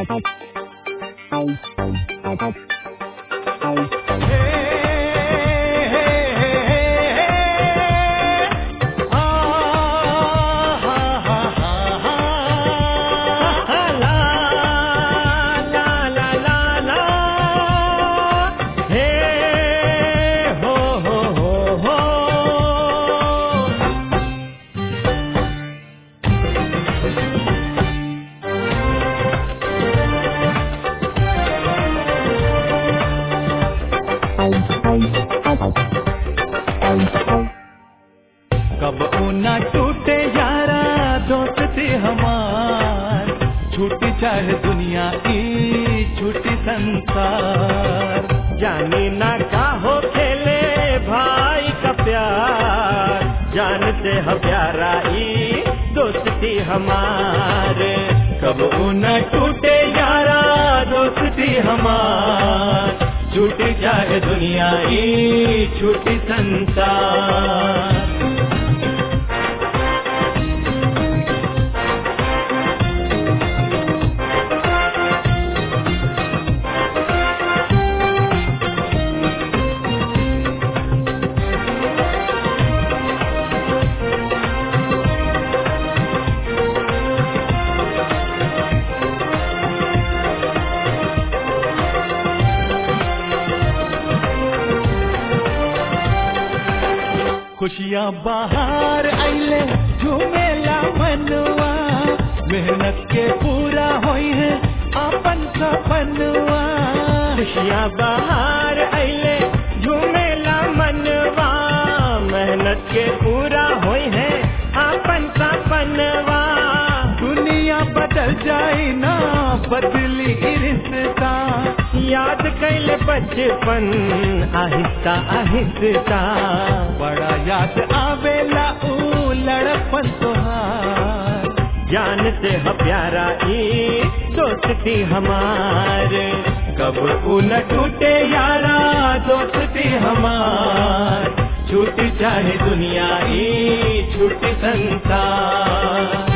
कब ऊना टूटे यारा दोस्ती हमार छूटी चाहे दुनिया की छूटी संसार जानी ना का हो खेले भाई का प्यार जानते ह प्यारा ई दोस्ती हमारे कब ऊना टूटे यारा दोस्ती हमार छूटी चाहे दुनिया की छूटी संसार खुशियाँ बाहर आइले झूमेला मनवा मेहनत के पूरा होई है अपन सपनवा खुशियाँ बाहर अइले झूमेला मनवा मेहनत के पूरा होई है अपन सपनवा दुनिया बदल जाए ना बदली रिश्ता याद कैले बचपन आहिस्ता आहिस्ता बड़ा याद आवेला ऊ लड़पन तोहार जानते ह प्यारा ई दोस्ती हमारे कब ऊ न टूटे यारा दोस्ती हमार छूटी चाहे दुनिया ई छूटी संसार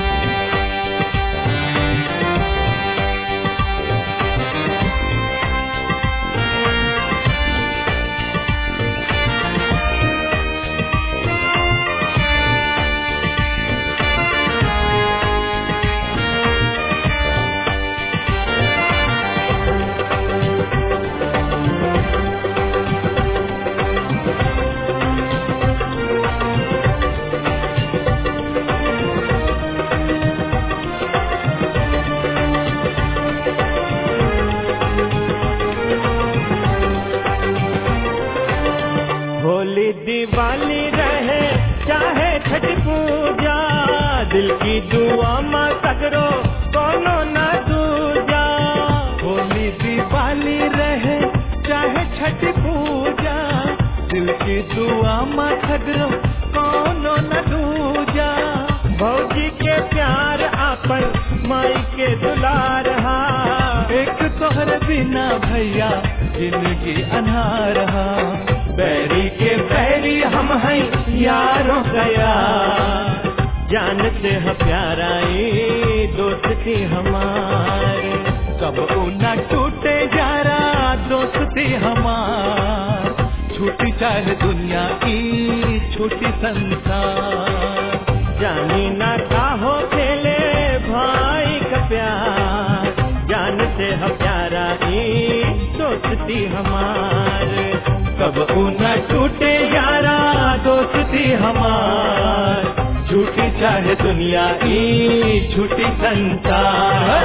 होली दिवाली रहे चाहे छठ पूजा दिल की दुआ माँ सगरो कोनो न दूजा होली दिवाली रहे चाहे छठ पूजा दिल की दुआ माँ खगरो कोनो न दूजा भौजी के प्यार आपन माई के दुलार हा एक तोहर बिना भैया जिंदगी अनार हा बैरी के बैरी हम हैं यारों गया जानते ह प्यारा ई दोस्ती हमारे कब न टूटे यारा दोस्ती हमार छूटी चाहे दुनिया की छूटी संसार जानी ना का हो खेले भाई का प्यार जानते ह प्यारा ई दोस्ती हमारे कब न टूटे यारा दोस्ती हमार छूटी चाहे दुनिया की छूटी संसार